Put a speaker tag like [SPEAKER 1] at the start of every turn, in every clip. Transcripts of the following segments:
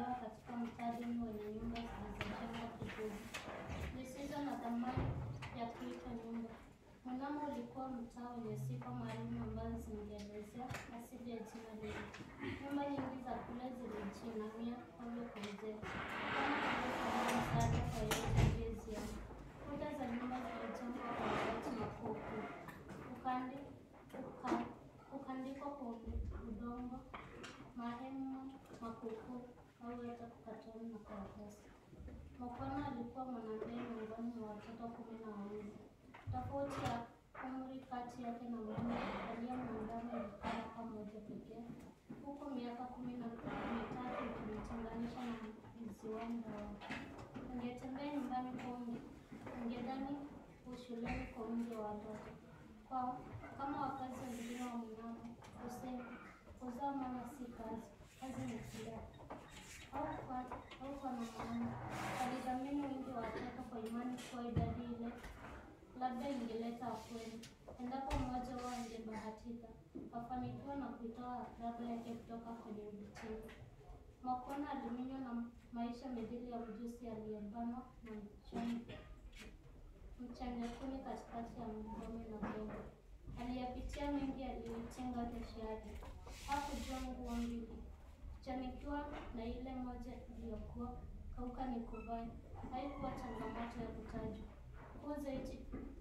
[SPEAKER 1] alilelewa katika mtaa duni wenye nyumba zilizojengwa kijuzi zisizo na thamani ya kuitwa nyumba. Mnamo ulikuwa mtaa wenye sifa maalum ambazo zingeelezea asili ya jina lile. Nyumba nyingi za kule zilijinamia ovyo kwa uzee, kama ilivyotoa msaada kwa yeyote aliyeziona. Kuta za nyumba zilijengwa kwa mabati makuukuu, ukandi uka- ukandikwa kwa udongo, mahema makuukuu au hata kukatoni na karatasi. Mokwana alikuwa mwanamke miongoni mwa watoto kumi na wawili. Tofauti ya umri kati yake na mume aliyemwandama ilikuwa mwaka mmoja pekee, huku miaka kumi na mitatu ikimtenganisha na mziwanda wake. Angetembea nyumbani kwangu, ungedhani ushuleni kwa wingi wa watoto. Kwa kama wakazi wengine wa Mnamo husema, kuzaa mwana si kazi, kazi ni kulea au kwa au kwa maana alidhamini wingi wa watoto kwa imani kuwa idadi ile labda ingeleta afueni endapo mmoja wao angebahatika afanikiwa na kuitoa ladha yake kutoka kwenye ubitini. Makona aliminywa na maisha mithili ya mjusi aliyebanwa na mchanga mchangakuni katikati ya ngome na gogo. Aliyapitia mengi aliyoitenga kesho yake. Hakujua nguo mbili kuchanikiwa na ile moja iliyokuwa kauka ni kuvai. Haikuwa changamoto ya kutajwa. Kuu zaidi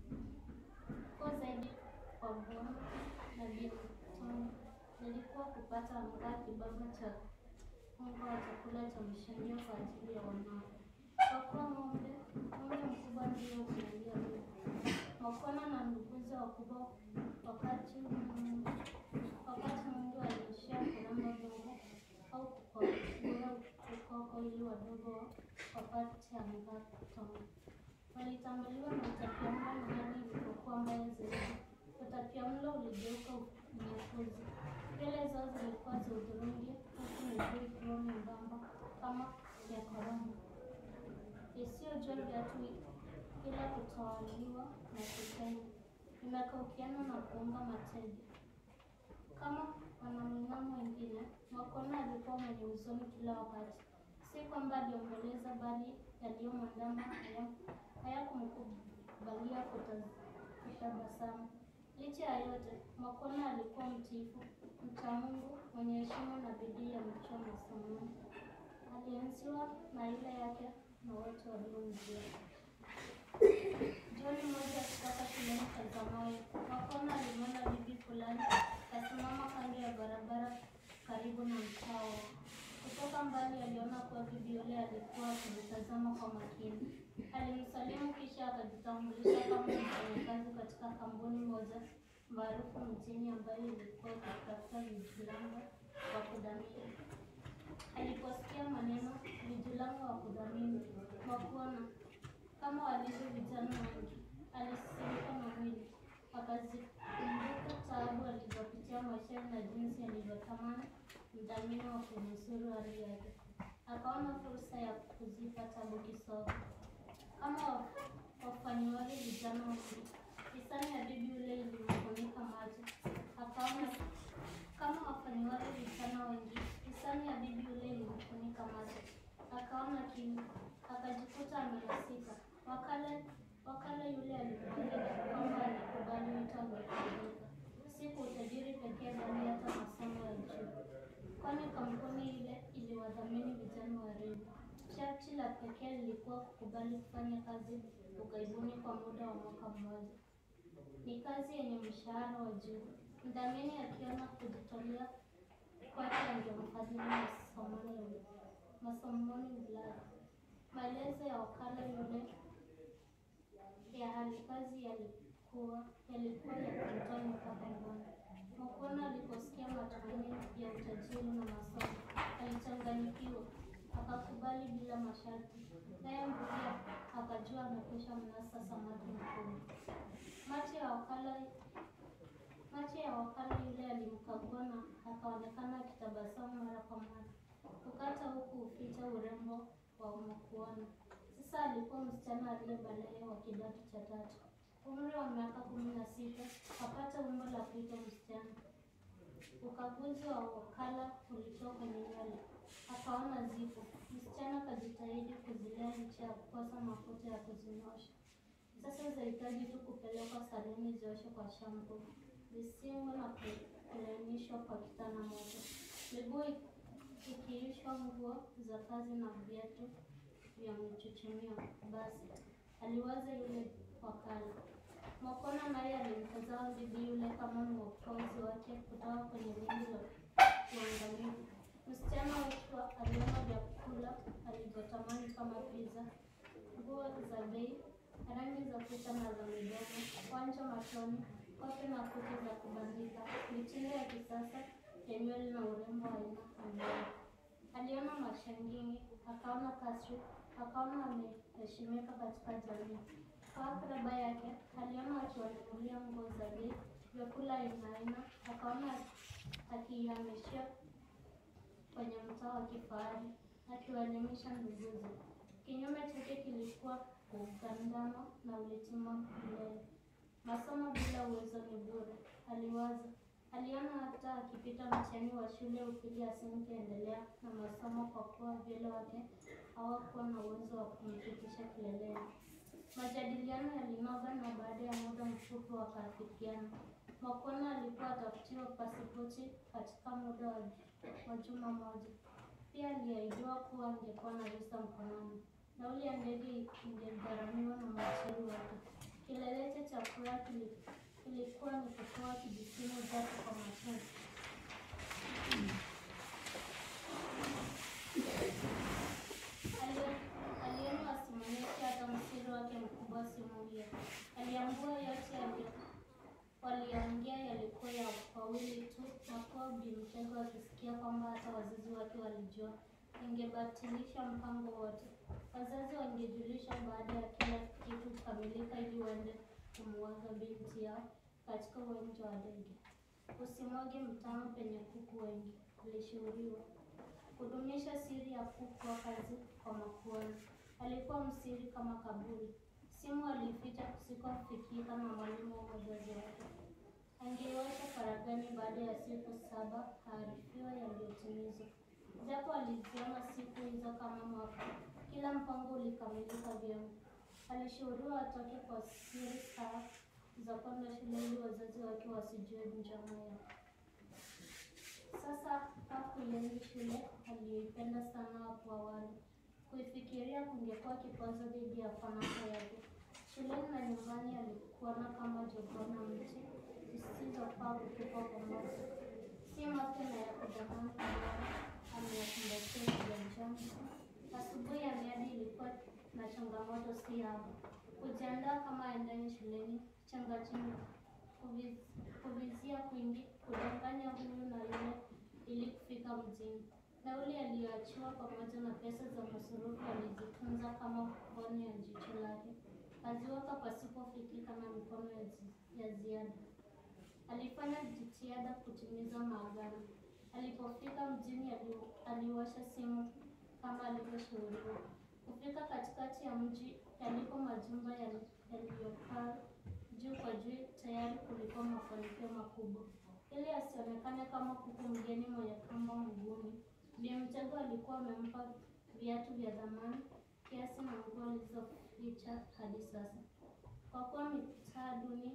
[SPEAKER 1] kuu zaidi kwa Bwana na Bitono ilikuwa kupata angaa kibaba cha unga wa chakula cha mshanio kwa ajili ya wanao. Kwa kuwa ng'ombe ng'ombe mkubwa ndio kuingia huko. Makona na nduguze wakubwa wakati Mungu wakati Mungu aliishia kulamba vyombo au kukwangura ukoko ili wadogo wapate angaa kutoka. Walitambuliwa na utapiamlo na hali ilipokuwa mbaya zaidi. Utapiamlo uligeuka unyakuzi. Nywele zao zilikuwa za hudhurungi, huku miguu ikiwa membamba kama ya korona, isiyojua viatu ila kutawaliwa na kukenya, imekaukiana na kuunga mateja. Kama wanamng'amo wengine, Makona alikuwa mwenye huzuni kila wakati. Si kwamba aliomboleza, bali yaliyomwandama haya- hayakumkubalia kuta- kutabasamu. Licha ya yote, Makona alikuwa mtiifu, mcha Mungu, mwenye heshima na bidii ya mchwa masomoni. Alienziwa na ile yake na wote waliomjua. Jioni moja kutoka shuleni cha Zamawi, Makona alimwona bibi fulani kasimama kando ya barabara karibu na mtaa wao. Kutoka mbali aliona kuwa bibi yule alikuwa akimtazama kwa makini. Alimsalimu kisha akajitambulisha kama mfanyakazi katika kampuni moja maarufu mjini ambayo ilikuwa ikitafuta vijilango wa kudhamini. Aliposikia maneno vijilango wa kudhamini Makuona kama walivyo vijana wengi, alisisimka na mwili, akazikumbuka taabu alizopitia maishani na jinsi alivyotamani mdhamini wa kunusuru hali yake. Akaona fursa ya kuzipa tabu kisogo. Kama wa- wafanyiwavyo vijana wengi, hisani ya bibi yule ilimfunika macho. Akaona kama wafanyiwavyo vijana wengi, hisani ya bibi yule ilimfunika macho. Akaona kimya, akajikuta amelasika. Wakala wakala yule alikubali kwamba alikubali wito angekubalika, si kwa utajiri pekee, bali hata masomo ya juu, kwani kampuni ile iliwadhamini vijana warembo. Sharti la pekee lilikuwa kukubali kufanya kazi ughaibuni kwa muda wa mwaka mmoja. Ni kazi yenye mshahara wa juu. Mdhamini akiona kujitolea kwake angemfadhili masomoni masomoni Ulaya. Maelezo ya wakala yule ya hali kazi yalikuwa yalikuwa yakimtoa mpaka ngoni. Makona aliposikia matumaini ya utajiri na masomo, alichanganyikiwa, akakubali bila masharti. Naye Mbugia akajua amekwisha mnasa samaki mkubwa. Macho ya wakala macho ya wakala yule alimkagua na akaonekana akitabasamu mara kwa mara, kukata huku uficha urembo wa Makuona. Sasa alikuwa msichana aliyebalehe wa kidato cha tatu, umri wa miaka kumi na sita, apata umbo la kuitwa msichana. Ukaguzi wa wakala ulitoa kwenye nywele. akaona zipo. Msichana akajitahidi kuzilea licha ya kukosa mafuta ya kuzinyosha. Sasa zahitaji tu kupelekwa saluni zioshwe kwa shampoo, zisingwe na ku- kulainishwa kwa kitana moto, miguu ikiishwa nguo za kazi na viatu vya mchuchumio. Basi aliwaza yule wakala. Mwakona naye alimtazama bibi yule kama mwokozi wake kutoka kwenye wingi la uangamivu. Msichana wetu aliona vyakula alivyotamani kama pizza, nguo za bei, rangi za kucha na za midomo, wanja machoni, kope na kucha za kubandika, mitindo ya kisasa ya nywele na urembo wa aina mbaya. Aliona mashangingi, akaona kasri, akaona ameheshimika katika jamii. Kwa akraba yake, aliona akiwanunulia nguo za bei, vyakula aina aina, akaona akiihamishia kwenye mtaa wa kifahari, akiwaelimisha nduguze. Kinyume chake kilikuwa ugandano na ulitima milele. Masomo bila uwezo ni bure, aliwaza. Aliona hata akipita mtihani wa shule ya upili asingeendelea na masomo kwa kuwa vile wake hawakuwa na uwezo wa kumfikisha kileleni. Majadiliano yalinoga na baada ya muda mfupi wakaafikiana. Mwakona alikuwa atafutiwa pasipoti katika muda wa wa juma moja. Pia aliahidiwa kuwa angekuwa na visa mkononi. Nauli ya ndege ingegharamiwa na mwajiri wake. Kileleche cha furaha kili- kilikuwa ni kutoa kijisimu zake kwa machozi. Ali- aliona wasimamizi hata msiri wake mkubwa simulia. Aliambua yote yali- waliongea yalikuwa ya wawili tu, na kuwa Bi Mtego akisikia kwamba hata wazazi wake walijua, ingebatilisha mpango wote. Wazazi wangejulishwa baada ya kila kitu kukamilika ili waende kumuaga binti yao katika uwanja wa ndege. Usimwage mtama penye kuku wengi, ilishauriwa. Kudumisha siri ya kuku wa kazi kwa makuani. Alikuwa msiri kama kaburi. Simu aliificha kusikofikika na mwalimu wa wazazi wake. Angeiwasha faragani baada ya siku saba aarifiwa yaliyotimizwa. Japo aliziona siku hizo kama mwaka, kila mpango ulikamilika vyema. Alishauriwa atoke kwa siri saa za kwenda shule ili wazazi wake wasijue njama yake. Sasa hakuienzi shule aliyoipenda sana hapo awali. Kuifikiria kungekuwa kikwazo dhidi ya fanaka yake. Shuleni na nyumbani alikuona kama jogoo na mti zisizofaa kutupwa pamoja. Si mapya na ya kudhamani ambayo ameyakumbatia kiganjani. Asubuhi ya miadi ilikuwa na changamoto si haba. Kujiandaa kama aendaye shuleni, changachinga, kuviz- kuvizia kwingi, kudanganya huyu na yule ili kufika mjini. Nauli aliyoachiwa pamoja na pesa za masurufu alizitunza kama mboni ya jicho lake, aziweka pasipofikika na mikono ya, zi- ya ziada. Alifanya jitihada kutimiza maagano. Alipofika mjini, ali- aliwasha simu kama alivyoshauriwa. Kufika katikati ya mji yalipo majumba yali- yaliyokaa juu kwa juu, tayari kulikuwa mafanikio makubwa. Ili asionekane kama kuku mgeni mwenye kamba mguuni, Bi Mtego alikuwa amempa viatu vya dhamani kiasi na nguo alizoficha hadi sasa. Kwa kuwa mitaa duni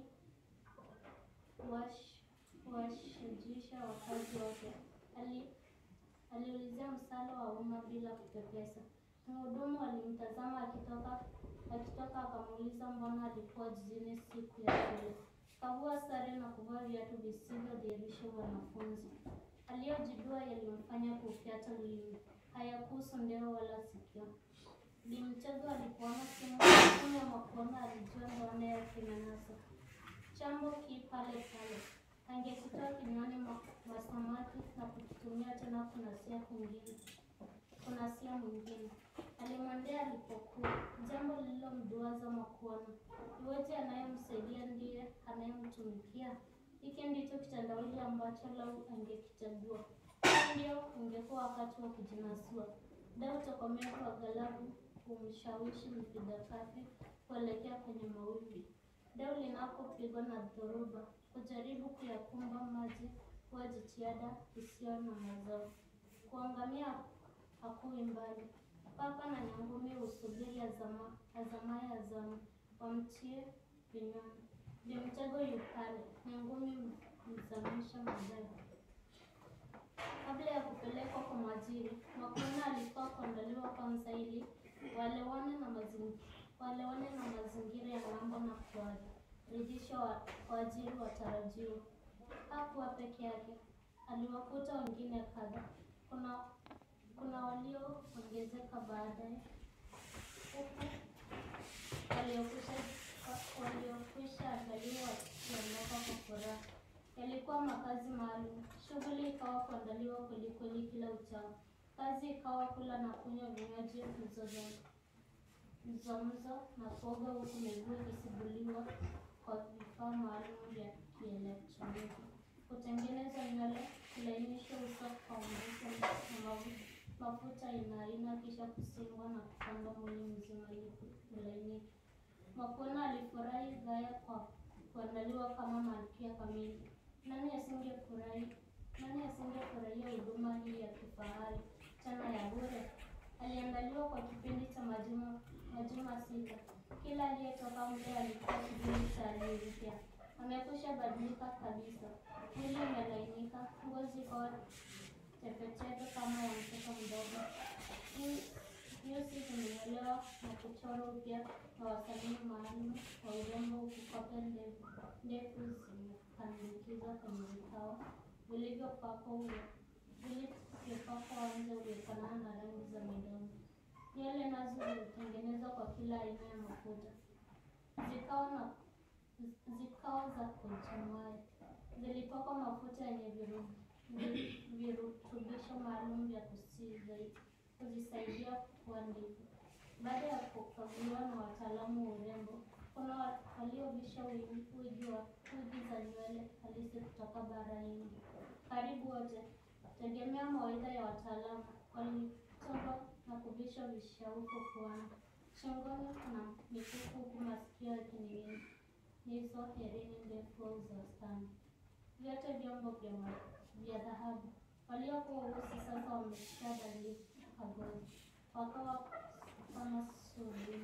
[SPEAKER 1] huwash- huwashajisha wakazi wake, ali aliulizia msala wa umma bila kupepesa. Mhudumu alimtazama akitoka akitoka akamuuliza mbona alikuwa jijini siku ya shule. Kavua sare na kuvaa viatu visivyodhihirisha wanafunzi. Aliyojidua yalimfanya kufyata ulimi. Hayakuhusu ndeo wala sikio. Bi Mtego alipoona simu simu ya Mwakona alijua ndoana yake imenasa. Chambo ki pale pale. Angekitoa kinywani mwa mwa samaki na kukitumia tena kunasia kwingine kunasia mwingine. Alimwendea alipokuwa, jambo lililomduaza Mwakuona. Iweje anayemsaidia ndiye anayemtumikia? Hiki ndicho kitendawili ambacho lau angekichagua. Huu ndio ungekuwa wakati wa kujinasua. Dau tokomevu wa ghalabu kumshawishi mpiga kafi kuelekea kwenye mawimbi. Dau linapopigwa na dhoruba, kujaribu kuyakumba maji huwa jitihada isiyo na mazao. Kuangamia hakui mbali. Papa na nyangumi husubiri azama, azamaye azamu, wamtie vinywani. Vimtego yupale, nyangumi mzamisha majabu. Kabla ya kupelekwa kwa mwajiri, Makonda alikuwa kuandaliwa kwanza ili walewane na mazingira walewane na mazingira ya ng'ambo na kuwaridhisha wa- waajiri watarajiwa. Hakuwa peke yake, aliwakuta wengine kadha. Kuna kuna walioongezeka baadaye, huku waliokwisha waliokwisha andaliwa wakiondoka kwa furaha. Yalikuwa makazi maalum. Shughuli ikawa kuandaliwa kwelikweli kila uchao. Kazi ikawa kula na kunywa vinywaji mzozo mzomzo na kuoga, huku miguu ikisuguliwa kwa vifaa maalum vya kielektroniki, kutengeneza nywele, kulainisha uso kwa mvuke na mafu- mafuta aina aina, kisha kusingwa na kupamba mwili mzima ili ulainike. Makuena alifurahi gaya kwa kuandaliwa kama malkia kamili. Nani asingefurahi? Nani asingefurahia huduma hii ya kifahari tena ya bure? Aliandaliwa kwa kipindi cha majuma majuma sita. Kila aliyetoka mle alikuwa kivuli cha hali mpya. Amekwisha badilika kabisa, mwili umelainika, ngozi ikawa tepetepe kama ya mtoto mdogo. Nyu- Nyusi zimenyolewa na kuchorwa upya na wasanii maalum wa urembo, huku kope ndefu ndefu zimepandikizwa kwenye vikao vilivyopakwa ule vilivyopakwa nje uliofanana na rangi za midomo. Nywele nazo zilitengenezwa kwa kila aina ya mafuta, zikawa na zikawa za kuchomai. Zilipakwa mafuta yenye viru- vi- virutubisho maalum vya kusizi- kuzisaidia kuwa ndefu. Baada ya kukaguliwa na wataalamu wa urembo, kuna wa- waliovisha wigi wigi wa- wigi za nywele halisi kutoka bara Hindi. Karibu wote, tegemea mawaidha ya wataalamu, walichonga na kuvisha vishauko puani, shingoni na mikufu, huku masikio yakining'inizwa herini ndefu au za stani vyote vyombo vya ma- vya dhahabu. Waliokuwa weusi sasa wameshadhalika ngozi, wakawa kama sululu.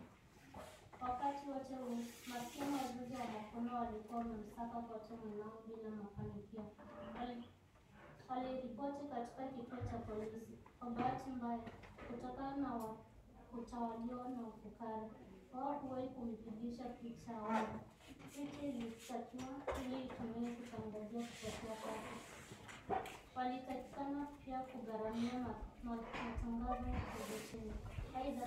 [SPEAKER 1] Wakati wote huu maskini wazazi wa Makono walikuwa wamemsaka kote mwanao bila mafanikio. Wali- Waliripoti katika kituo cha polisi. Kwa bahati mbaya, kutokana na wa- kutawaliwa na ufukara, hawakuwahi kumpigisha picha awali. Picha ilitakiwa ili itumiwe kutangazia kupotea kwake. Walitakikana pia kugharamia ma- ma- matangazo ya televisheni. Aidha,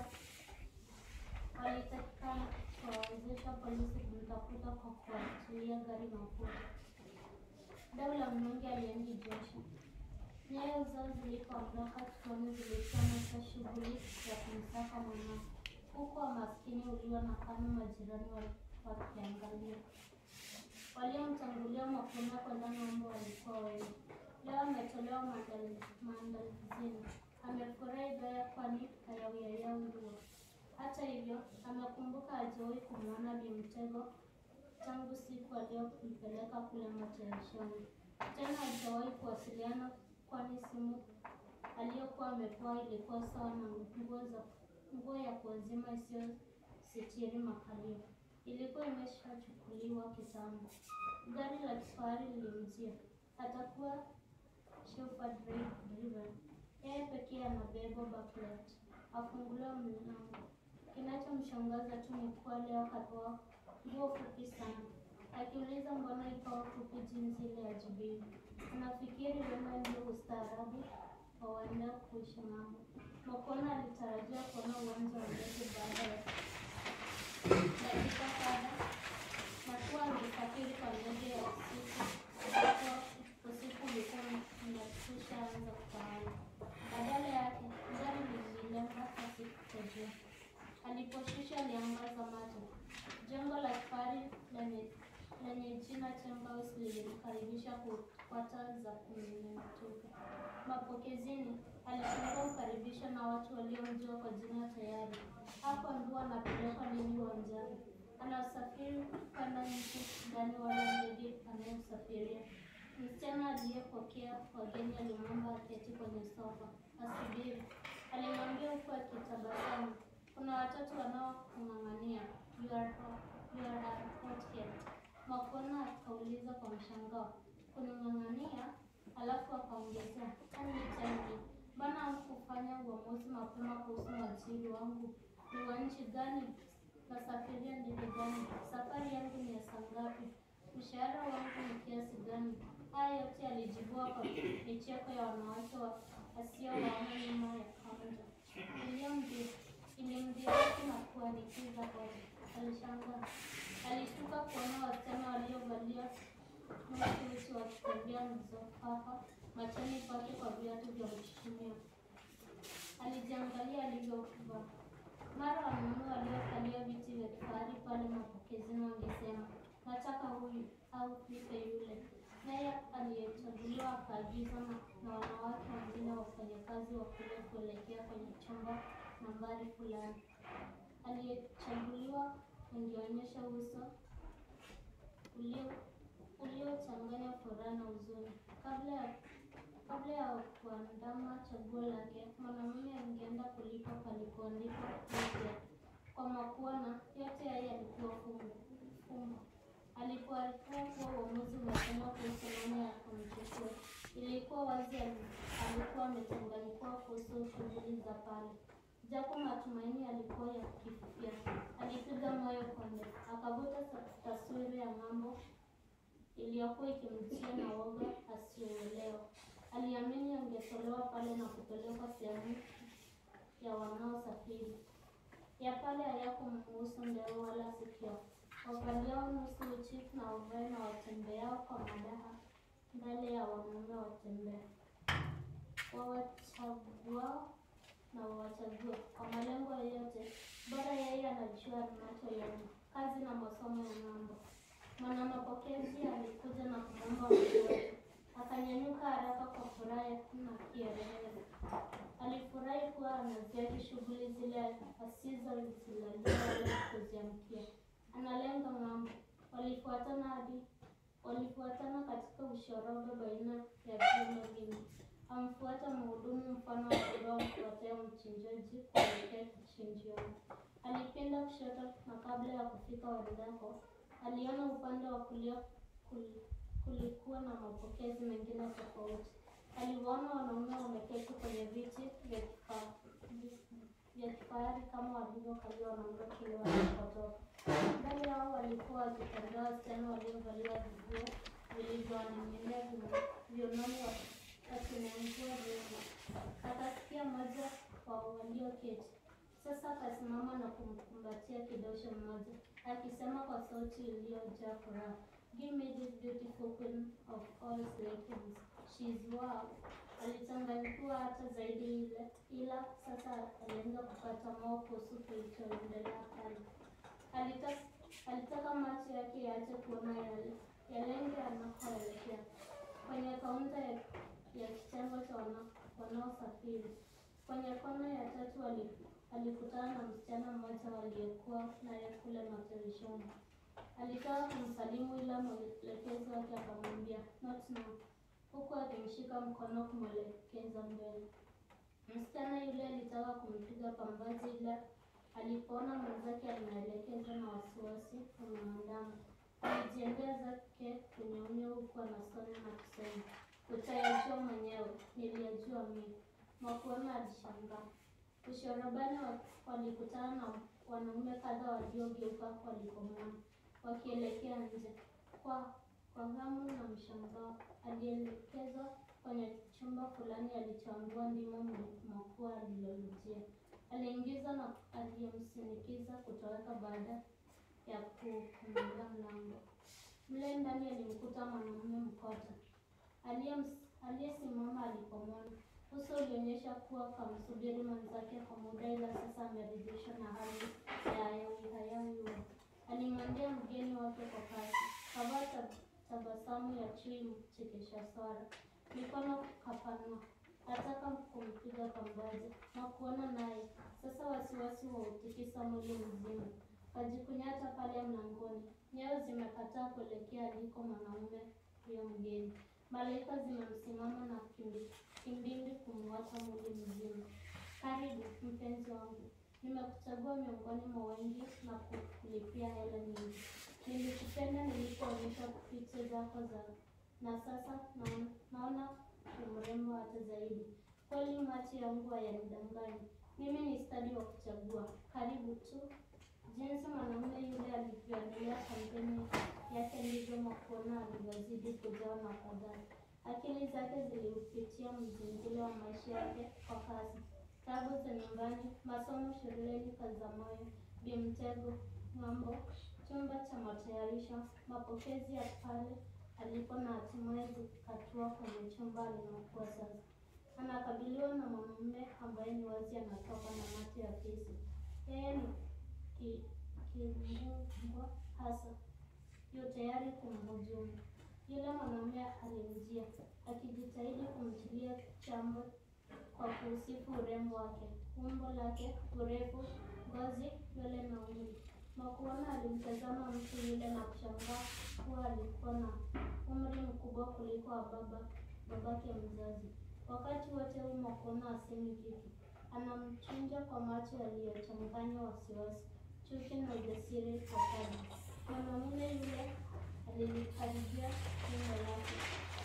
[SPEAKER 1] walitakikana kuwawezesha polisi kumtafuta kwa kuachilia gari mafuta. Dau la mnyonge aliendi jasho. Nyayo zao zilipoondoka tuoni zilichomeka shughuli ya kumsaka mwanao, huku wamaskini ulio na kama majirani wa- wakiangalia. Waliomtangulia Makonda kwenda ng'ambo walikuwa wengi. Leo ametolewa maandali- maandalizini. Amefurahi gaya kwani hayauyayauliwa. Hata hivyo, amekumbuka hajawahi kumwona Bimtego tangu siku aliyompeleka kule matayarishoni. Tena hajawahi kuwasiliana, kwani simu aliyokuwa amepewa ilikuwa sawa na nguo za nguo ya kuwazima isiyositiri makalio. Ilikuwa imeshachukuliwa kitambo. Gari la kifahari lilimjia. Atakuwa chauffeur dri- driven. Yeye pekee anabeba backlight. Afunguliwa mlango. Kinachomshangaza tu ni kuwa leo kapewa nguo fupi sana. Akiuliza mbona ikawa fupi jinsi ile ya Jibibi. Anafikiri wema ndio ustaarabu wa waenda kuishi ng'ambo. Makona alitarajia kuona uwanja wa ndege baada ya dakika kadha na kuwa alisafiri kwa ndege ya usiku ambapo usiku ulikuwa umekwisha anza kutawala. Badala yake gari lililenga kasi kutejea. Aliposhusha aliangaza macho. Jengo la kifahari lenye lenye jina Chamber House lilimkaribisha ku- kwa taa za kumetuka. Mapokezini alifungua ukaribisho na watu waliomjua kwa jina tayari. Hapo ndio anapelekwa nini uwanjani. Anasafiri kwenda nchi ndani wala ndege anayosafiria. Msichana aliyepokea wageni alimwomba aketi kwenye sofa asubiri. huku akitabasamu. Kuna watoto wanaokung'ang'ania. You are hot. You are a hothead. Makona akauliza kwa mshangao. Kuning'ang'ania? Alafu akaongezea, "Can you tell me, mbona hukufanya uamuzi mapema kuhusu mwajiri wangu? Ni wa nchi gani? Nasafiria ndege gani? Safari yangu ni ya saa ngapi? Mshahara wangu ni kiasi gani? Haya yote yalijibiwa kwa micheko ya wanawake wa- wasiowaona nyuma ya kaunta. Iliyomdhi- Ilimdhihaki na kuanikiza hoja. Alishangaa. Alishtuka kuona wasichana waliovalia nusu uchi wakitembea mzofafa machoni pake kwa viatu vya kuchuchumia. Alijiangalia alivyovaa. Mara wanaume waliokalia viti vya kifahari pale mapokezini wangesema, nataka huyu au nipe yule. Naye aliyechaguliwa akaagizwa na, na wanawake wengine wafanyakazi wa kule kuelekea kwenye chumba nambari fulani. Aliyechaguliwa angeonyesha uso ulio uliochanganya furaha na huzuni. Kabla ya kabla ya kuandama chaguo lake, mwanamume angeenda kulipa palipoandikwa Lydia kwa makuwa na yote haya yalikuwa fungu fungu. Alipoarifiwa kuwa uamuzi umefanywa kuhusu nani ya kumchukua, ilikuwa wazi ali- alikuwa amechanganyikiwa kuhusu shughuli za pale. Japo matumaini yalikuwa yakififia, alipiga moyo konde, akavuta sa- taswira ya ng'ambo iliyokuwa ikimtia na woga asiyoelewa. Aliamini angetolewa pale na kupelekwa sehemu ya wanaosafiri. Ya pale hayakumhusu ndeo wala sikio. Wavaliao nusu uchi na wavae na watembeao kwa madaha mbele ya wanaume watembea. Wawachaguao na wawachague kwa malengo yoyote, bora yeye anajua anacholenga, kazi na masomo ya ng'ambo. Mwanamapokezi alikuja na kumwomba mkono, akanyanyuka haraka kwa furaha na kielele. Alifurahi kuwa anaziaki shughuli zile asizozilalia wala kuziamkia. Analenga ng'ambo. Walifuatana hadi walifuatana katika ushoroba baina ya vyuma vingi. Amfuata mhudumu mfano wa kondoo mfuatao mchinjaji kuelekea kichinjioni. Alipenda kushoto na kabla ya kufika wenzako, aliona upande wa kulia kul- kulikuwa na mapokezi mengine tofauti. Aliwaona wanaume wameketi kwenye viti vya kifa- vya kifahari kama walivyokalia wanaume kule walipotoka. Mbele yao walikuwa wakitembea wasichana waliovalia viguo vilivyowaning'inia viuno- viunoni wa- wakinengua vyema. Akasikia mmoja wa walioketi sasa akasimama na kumkumbatia kidosho mmoja akisema kwa sauti iliyojaa furaha, Give me this beautiful queen of all Slaytons. She is wow. Alichanganyikiwa hata zaidi ile, ila sasa alianza kupata moyo kuhusu kilichoendelea pale. Alitaka, alitaka macho yake yaache kuona yale yalenge anakoelekea kwenye kaunta ya, ya kitengo cha wana- wanaosafiri. Kwenye kona ya tatu ali- alikutana na msichana mmoja waliyekuwa naye kule madirishani. Alitaka kumsalimu ila mwelekezi wake akamwambia not now, huku akimshika mkono kumwelekeza mbele. Msichana yule alitaka kumpiga pambazi ila alipoona mwenzake anaelekezwa na wasiwasi umeandama. Alijiendea zake kwenye unyo huku anasoma na kusema, utayajua mwenyewe, niliyajua mimi. Mwakuona alishangaa. Ushorobani wa- walikutana na wanaume kadha waliogeuka walikomwona wakielekea nje. Kwa kwa hamu na mshangao, alielekezwa kwenye chumba fulani alichoambiwa ndimo mkuu alilolujia. Aliingiza na aliyemsindikiza kutoweka baada ya kufunga mlango. Mle ndani alimkuta mwanamume mkota Aliyem- aliyesimama alipomwona. Uso ulionyesha kuwa kamsubiri mwenzake kwa muda, ila sasa ameridhishwa na hali ya hayawi hayawi huo. Alimwendea mgeni wake kwa kasi, kavaa tab- tabasamu ya chui mchekesha swara, mikono kapanua, ataka kumpiga pambazi na kuona naye sasa wasiwasi wa utikisa mwili mzima. Kajikunyata pale mlangoni, nyayo zimekataa kuelekea aliko mwanaume huyo mgeni. Malaika zimemsimama na kimbi- kimbimbi kumwata mwili mzima. Karibu mpenzi Nimekuchagua miongoni mwa wengi na kulipia hela nyingi. Nilikupenda nilipoonyeshwa picha zako za na sasa naona, naona umrembo hata zaidi. Kweli macho yangu hayanidangani. Mimi ni stadi wa kuchagua. Karibu tu. Jinsi mwanamume yule alivyoendelea kampeni yake ndivyo Makuona alivyozidi kujawa na fadhali. Akili zake ziliupitia mzingiro wa maisha yake kwa kasi. Tabu za nyumbani, masomo shuleni, kazi za moyo, bimtego, ng'ambo, chumba cha matayarisho, mapokezi ya pale alipo na hatimaye zikatua kwenye chumba alimokuwa sasa. Anakabiliwa na mwanamume ambaye ni wazi anatoka na mate ya fisi. Yeye ni ki- kimbungwa hasa, yu tayari kumhujumu. Yule mwanamume alimjia akijitahidi kumtilia chambo kwa kuusifu urembo wake, umbo lake, urefu, ngozi, nywele na umri. Makuona alimtazama mtu yule na kushangaa kuwa alikuwa na umri mkubwa kuliko wa baba babake mzazi. Wakati wote huu Makuona asemi kitu, anamchunja kwa macho yaliyochanganywa wasiwasi, chuki na ujasiri kwa kadi. Mwanamume yule alilikaribia nyumba yake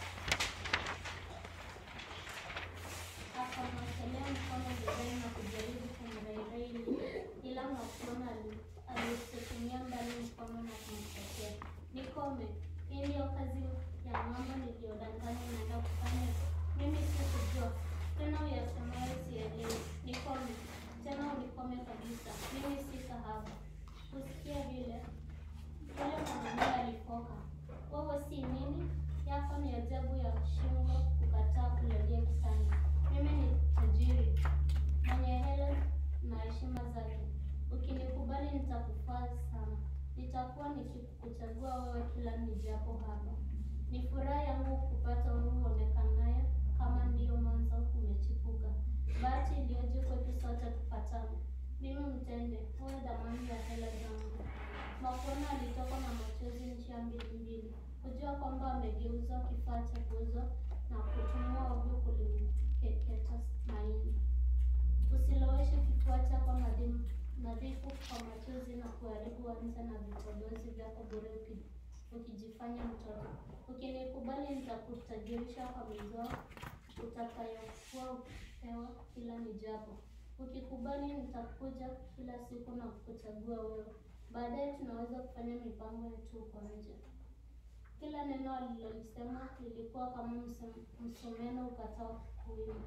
[SPEAKER 1] akamwekelea mkono begani na kujaribu kumrairaili, ila Makuona ali- aliusukumia mbali mkono na kumtetea. Nikome, hii ndiyo kazi ya mambo niliyodanganya naenda kufanya. Mimi sikujua tena, uyasemayo sielewi. Nikome tena, unikome kabisa. Mimi si kahaba. Kusikia vile yule mwanamume alifoka. Wewe si nini? Yako ni ajabu ya shingo kukataa kulalia kitanda. Mimi ni tajiri mwenye hela na heshima zake. Ukinikubali nitakufaa sana. Nitakuwa nikikuchagua wewe kila nijapo hapa. Ni furaha yangu kupata huu uonekanaye kama ndiyo mwanzo umechipuka. Bahati iliyoje kwetu sote kupatana. Mimi mtende, wewe dhamani ya hela zangu. Makuona alitoka na machozi njia mbili mbili, kujua kwamba amegeuzwa kifaa cha kuuzwa na kutumwa ovyo kulimkeketa maini. Usiloweshe kifua chako nadhimu- nadhifu kwa machozi na kuharibu anza na vipodozi vyako bure uki- ukijifanya mtoto. Ukinikubali nitakutajirisha kwa mizoo utakayokuwa ukipewa kila nijapo. Ukikubali nitakuja kila siku na kukuchagua wewe. Baadaye tunaweza kufanya mipango yetu huko nje. Kila neno alilolisema lilikuwa kama msem- msumeno ukatao kuwima.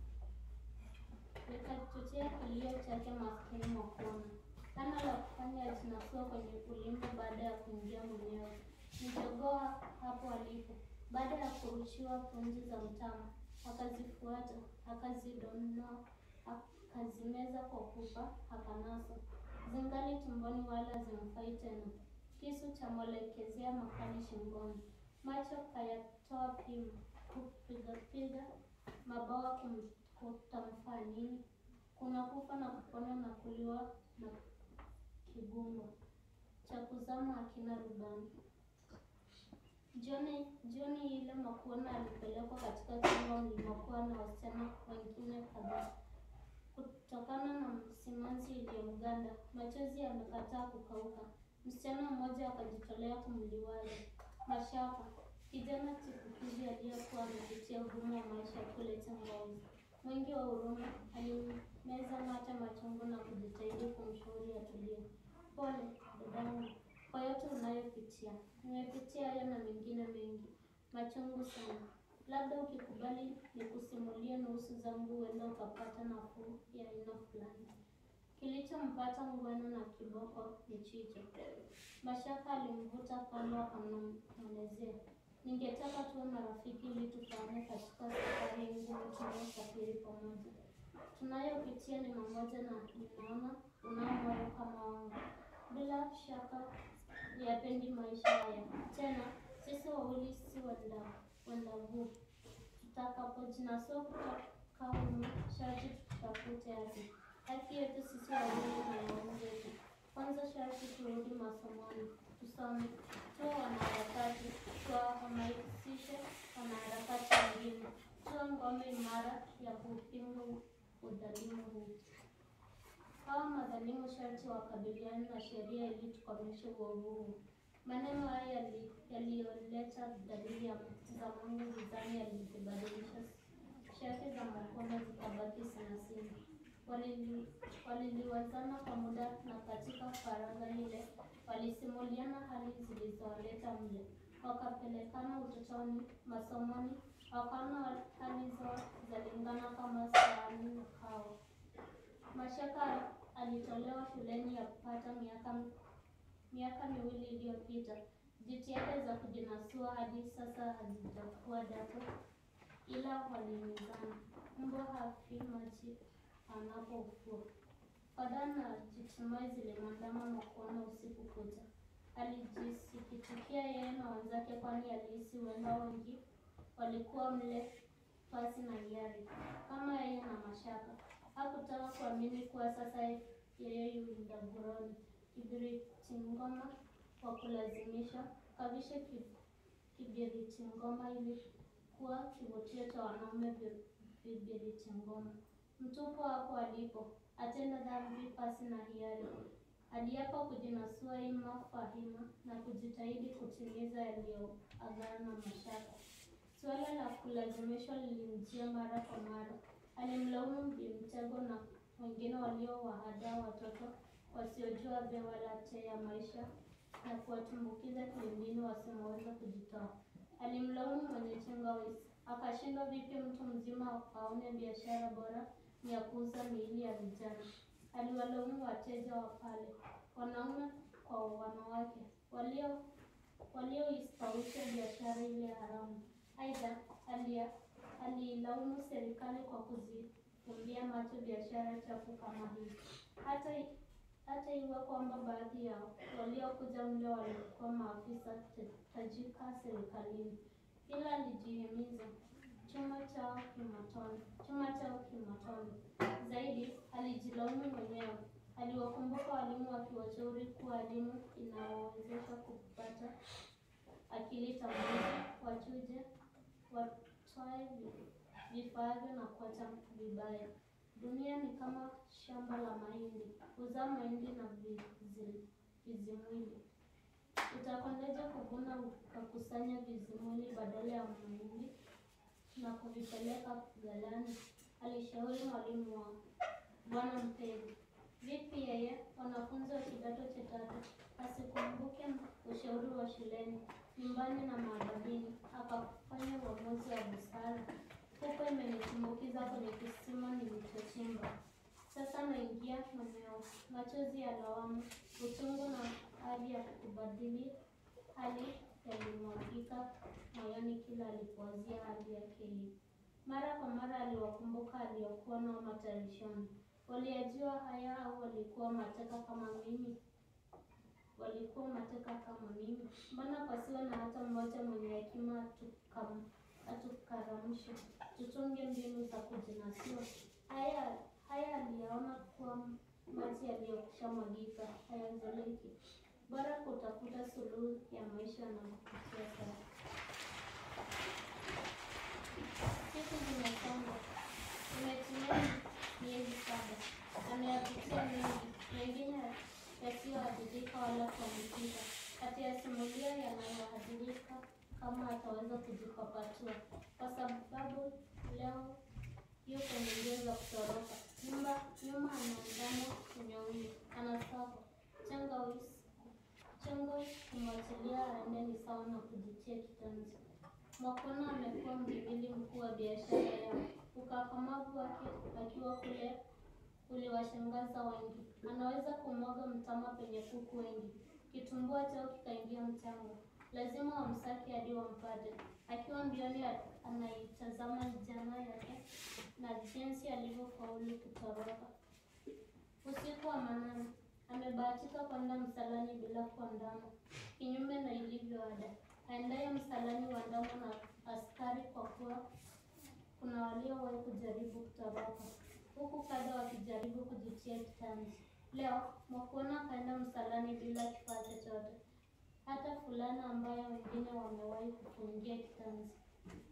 [SPEAKER 1] Nikachochea kilio chake maskini Makuona. Hana la kufanya atinasua kwenye ulimbo baada ya kuingia mwenyewe. Mjogoa hapo alipo. Baada ya kurushiwa punji za mtama, akazifuata, akazidonoa, akazimeza kwa pupa, akanasa. Zingali tumboni wala zimfai tena. Kisu cha mwelekezea makali shingoni. Macho kayatoa pimu, kupigapiga mabawa kum- kutamfaa nini? Kuna kufa na kupona na kuliwa na kibungo cha kuzama akina rubani. Jioni jioni ile Makuona alipelekwa katika chumba mlimokuwa na wasichana wengine kadhaa. Kutokana na simanzi iliyomganda, machozi yamekataa kukauka. Msichana mmoja akajitolea kumliwaza. Mashaka, kijana chipukizi aliyekuwa amepitia ugumu wa maisha kule Changawi. Mwingi wa huruma, alimeza mate machungu na kujitahidi kumshauri atulie. Pole dadangu kwa yote unayopitia. Nimepitia hayo na mengine mengi machungu sana. Labda ukikubali nikusimulie nusu zangu, huenda ukapata nafuu ya aina fulani. Kilichompata Ngweno na kiboko ni chicho. Mashaka alimvuta kando akamwelezea, ningetaka tuwe marafiki ili tufaane katika safari ngumu tunayosafiri pamoja. Tunayopitia ni mamoja na ninaona unao moyo kama wangu. Bila shaka yapendi maisha haya tena. Sisi wawili si wenda wendavuu. Tutakapojinasua kutoka humu, sharti tutafute haki. Haki yetu sisi wawili na ya wenzetu. Kwanza sharti turudi masomoni, tusome, tuwe wanaharakati, tuwahamasishe wanaharakati wengine, tuwe ngome imara ya kupinga udhalimu huu. Hawa madhalimu sharti wakabiliane na sheria ili tukomeshe uovu huu. Maneno haya yali- yaliyoleta dalili ya za Mungu gizani yalizibadilisha shati za Makonda zikabaki sinasini. Walili- Waliliwazana kwa muda na katika faragha ile walisimuliana hali zilizowaleta mle. Wakapelekana utotoni, masomoni, wakaona hali zao zalingana kama sahani na kawa. Mashaka alitolewa shuleni yapata miaka miaka miwili iliyopita. Jitihada za kujinasua hadi sasa hazijakuwa dato, ila walimizana. Mbwa hafi maji anapofua. Fadhaa na jitimai zilimwandama Makonda usiku kucha. Alijisikitikia yeye na wenzake, kwani alihisi huenda wengi walikuwa mle pasi na hiari kama yeye na Mashaka. Hakutaka kuamini kuwa sasa yeye yu ndaburoni. Kibiriti ngoma wa kulazimisha kavishe ki- kibiriti ngoma ili kuwa kivutio cha wanaume vi- vibiriti ngoma. Mtupu hapo alipo atenda dhambi pasi na hiari. Aliapa kujinasua ima fahima na kujitahidi kutimiza yaliyoagana na Mashaka. Suala la kulazimishwa lilimjia mara kwa mara. Alimlaumu Bimtego na wengine waliowahadaa watoto wasiojua be wala te ya maisha na kuwatumbukiza kilindini wasimoweza kujitoa. Alimlaumu mwenye Chingawis, akashindwa vipi mtu mzima aone biashara bora ni ya kuuza miili ya vijana. Aliwalaumu wateja wa pale, wanaume kwa wanawake, walio walioistawisha biashara ile haramu. Aidha, alia- aliilaumu serikali kwa kuzifumbia macho biashara chafu kama hii. Hata hata iwe kwamba baadhi ya waliokuja mle walikuwa maafisa te- tajika serikalini, ila alijihimiza chuma chao kimatone, chuma chao kimatone. Zaidi alijilaumu mwenyewe. Aliwakumbuka walimu wakiwashauri kuwa elimu inawawezesha kupata akili tambuzi, wachuje, watwae vi- vifaavyo na kuacha vibaya. Dunia ni kama shamba la mahindi, huzaa mahindi na vizi- vizimwili. Utakondeje kuvuna ukakusanya vizimwili badala ya mahindi na kuvipeleka ghalani? Alishauri mwalimu wao Bwana Mpezi. Vipi yeye, wanafunzi wa kidato cha tatu, asikumbuke ushauri wa shuleni, nyumbani na maadabini, akafanya uamuzi wa busara. Huko imenitumbukiza kwenye kisima nilichochimba. Sasa naingia mwenyewe, machozi ya lawama, uchungu na hali ya kubadili hali yalimwagika moyoni kila alipowazia hali yake hii. Mara kwa mara aliwakumbuka aliyokuwa nao matarishoni. Waliyajua haya au walikuwa mateka kama mimi? Walikuwa mateka kama mimi? Mbona pasiwe na hata mmoja mwenye hekima atukam- atukaramshe, tutunge mbinu za kujinasua? Haya haya aliyaona kuwa maji yaliyokwisha mwagika hayazoleki. Bora kutafuta suluhu ya maisha na kupitia sasa. Siku zimesonga, imetimia miezi saba. Ameyapitia mengi, mengine yasiyohadithika wala kuandikika. Atayasimulia yanayohadithika kama ataweza kujipapatua, kwa sababu leo yu kwenye mbio za kutoroka. Nyumba nyuma anaandama unyonge, anasaka Changawis Changawis kumwachilia aende ni sawa na kujitia kitanzi. Mwakono amekuwa mhimili mkuu wa biashara yao. Ukakamavu wake akiwa kule uliwashangaza wengi. Anaweza kumwaga mtama penye kuku wengi. Kitumbua chao kikaingia mchanga. Lazima wamsake hadi wampate. Akiwa mbioni a- anaitazama jana yake na jinsi alivyofaulu kutoroka. Usiku wa manane amebahatika kwenda msalani bila kuandama, kinyume na ilivyo ada. Aendaye msalani huandamwa na askari kwa kuwa kuna waliowahi kujaribu kutoroka, huku kadha wakijaribu kujitia kitanzi. Leo Mwakuona akaenda msalani bila kifaa chochote, hata fulana ambayo wengine wamewahi kufungia kitanzi.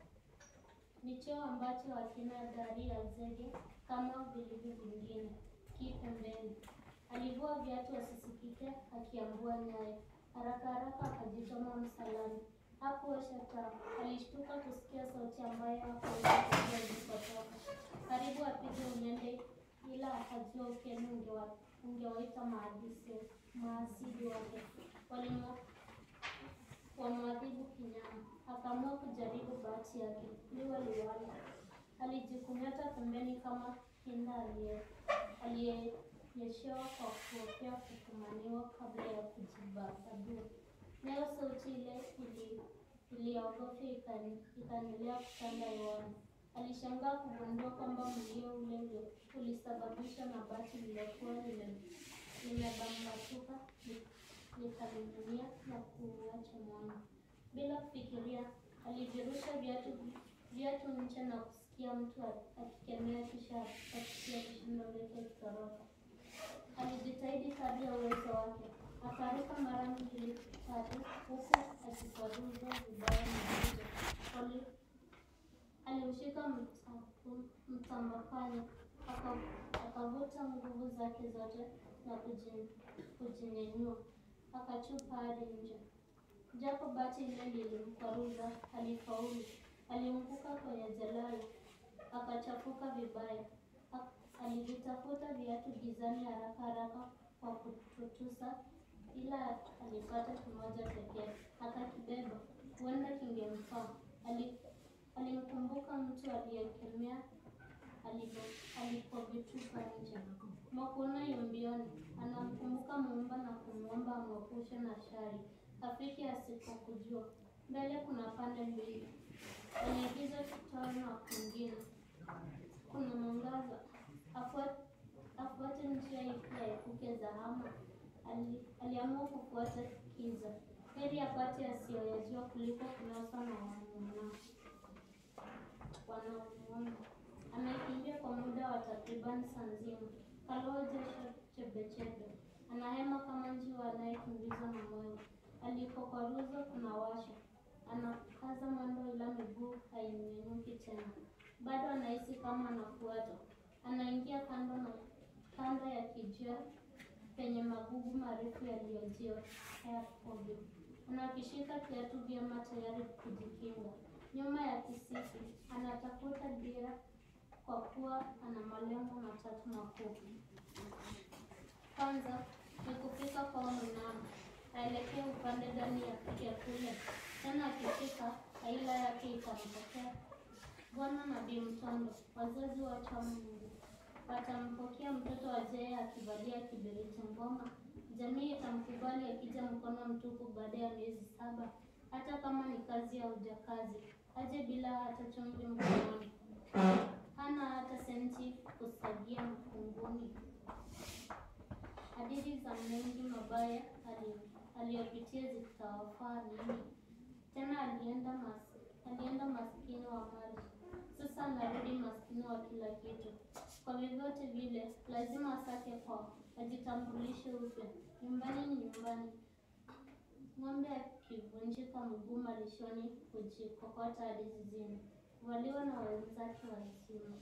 [SPEAKER 1] Ni cheo ambacho hakina dari ya zege kama vilivyo vingine. hasikii pembeni. Alivua viatu asisikike akiambua nyayo. Haraka haraka akajitoma msalani. Hakuosha taa. Alishtuka kusikia sauti ambayo hakuweza kujua ilikotoka. Karibu apige unyende, ila akajua ukeni ungewa- ungewaita maadisi maasidi wake walimo wamwadhibu kinyama. Akaamua kujaribu bahati yake, liwe liwalo. Alijikunyata pembeni kama kinda aliye- aliyenyeshewa kwa kuhofia kufumaniwa kabla ya kujibabadua. Nayo sauti ile ili- iliyoogofya ikani- ikaendelea kutanda hewani. Alishangaa kugundua kwamba mlio ule ule ulisababishwa na bati lililokuwa lime- limebambatuka li- likaning'inia na kuuacha mwanga. Bila kufikiria, alivirusha viatu viatu nje na kusikia mtu a- akikemea kisha akisikia kishindo lake kitoroka. Alijitahidi kadri ya uwezo wake, akaruka mara mbili tatu, huku akikwaruza vibaya mzigo. Poli- Aliushika mta- mtambakanya aka- akavuta nguvu zake zote na kuji- kujinyenyua, akachupa hadi nje. Japo bati ile lilimkwaruza, alifaulu. Alianguka kwenye jalala, akachafuka vibaya. A- Alivitafuta viatu gizani haraka haraka kwa kututusa, ila alipata kimoja pekee, akakibeba. Huenda kingemfaa. Ali- Alimkumbuka mtu aliyekemea alipo- alipovitupa nje. Mwakuona yumbioni, anamkumbuka Muumba na kumwomba amwepushe na shari. Rafiki asipokujua, mbele kuna pande mbili, kwenye giza kitoro na kwingine kuna mwangaza. Afuat- Afuate njia ipi aepuke zahama? Ali- Aliamua kufuata kiza, heri apate asiyoyajua kuliko kunaswa na wanaomwona wanaomwona. Amekimbia kwa muda wa takriban saa nzima, kaloa jasho chebechebe, anahema kama njiwa anayekimbizwa na moyo. Alipokwaruza kuna washa, anakaza mwendo ila miguu hainyanyuki tena. Bado anahisi kama anafuata. Anaingia kando na kando ya kijia penye magugu marefu yaliyojia yakovyo. Anakishika kiatu vyema tayari kujikinga. Nyuma ya kisiki anatafuta dira kwa kuwa ana malengo matatu makuu. Kwanza ni kufika kwao mnamo, aelekee upande gani ya ya kule. Tena akifika, aila yake itampokea Bwana na Bi Mtondo, wazazi wote wa Mungu watampokea mtoto ajaye akivalia kiberiti ngoma. Jamii itamkubali akija mkono mtupu baada ya miezi saba, hata kama ni kazi ya ujakazi, aje bila hata chumvi mkononi, hana hata senti kusagia mfunguni. Hadithi za mengi mabaya ali- aliyopitia zitawafaa nini? Tena alienda mas, alienda maskini wa mali, sasa anarudi maskini wa kila kitu. Kwa vyovyote vile, lazima asake kwao, ajitambulishe upya. Nyumbani ni nyumbani. Ng'ombe akivunjika mguu malishoni, hujikokota hadi zizini, huvaliwa na wenzake wazima.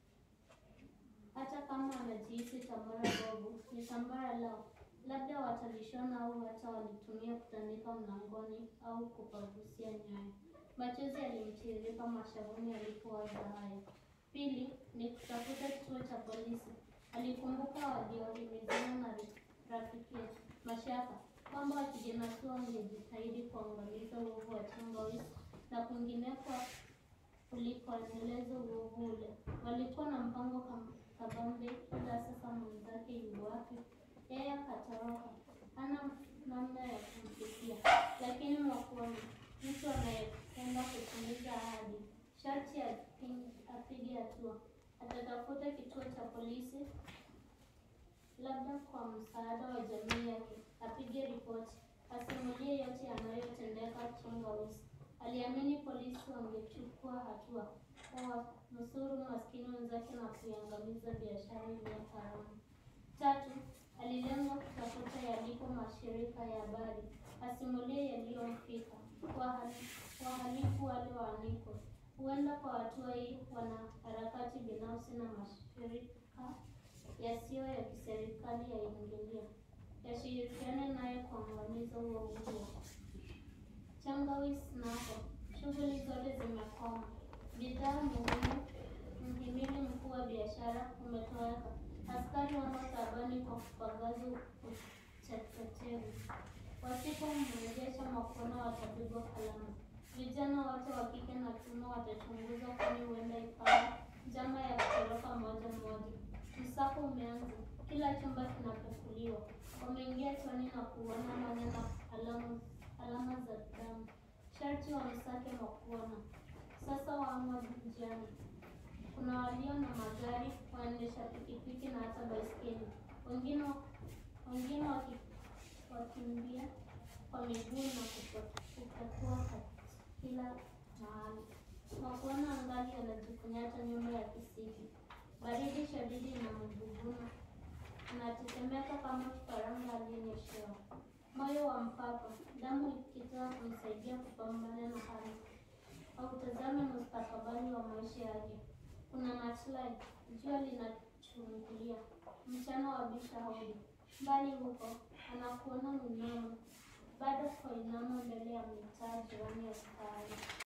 [SPEAKER 1] Hata kama anajihisi tambara bovu, ni tambara lao. Labda watalishona au hata walitumia kutandika mlangoni au kupagusia nyayo. Machozi yalimtiririka mashavuni alipowaza hayo. Pili ni kutafuta kituo cha polisi. Alikumbuka waliohimizana na rafiki Mashaka kwamba wakijinasua wangejitahidi kuangamiza uovu wa Changawizi na kwingineko ulikoendeleza uovu ule. Walikuwa na mpango kam- kabambe, ila sasa mwenzake yu wapi? Yeye akatoroka, hana namna ya kumfikia. Lakini Mwakuoni, mtu anayependa kutimiza ahadi, sharti api- apige hatua. Atatafuta kituo cha polisi, labda kwa msaada wa jamii yake, apige ripoti, asimulie yote yanayotendeka Changawizi. Aliamini polisi wangechukua hatua kuwanusuru maskini wenzake na kuiangamiza biashara iliyo haramu. Tatu, alilenga kutafuta yalipo mashirika ya habari, asimulie yaliyomfika, wahali- wahalifu wale waanikwe. Huenda kwa hatua hii wanaharakati binafsi na mashirika yasiyo ya kiserikali yaingilia, yashirikiane naye kuangamiza huo huo. Changawizi napo, shughuli zote zimekoma, bidhaa muhimu, mhimili mkuu wa biashara umetoweka, askari wamo taabani kwa kupagaza utepetevu. Wasipomrejesha Makono watapigwa kalamu. Vijana wote wa kike na kiume watachunguzwa, kwani huenda ikawa njama ya kutoroka moja moja. Msako umeanza, kila chumba kinapekuliwa. Wameingia chooni na kuona mwanya na alama, alama za damu. Sharti wamsake Makuona. Sasa wamo njiani. Kuna walio na magari, waendesha pikipiki na hata baiskeli. Wengine wengine waki, wakimbia kwa miguu na kupo- kupatua kila mahali. Makuona angali anajikunyata nyuma ya kisiki. Baridi shadidi inamguguna, anatetemeka kama kifaranga aliyenyeshewa. Moyo wa mpapa, damu ikitaka kumsaidia kupambana na hali. Hautazame mustakabali wa maisha yake. Kuna maslahi, jua linachungulia, mchana wabisha hodi. Mbali huko anakuona mnamo, bado kwa inama mbele ya mitaa jirani ya sukari.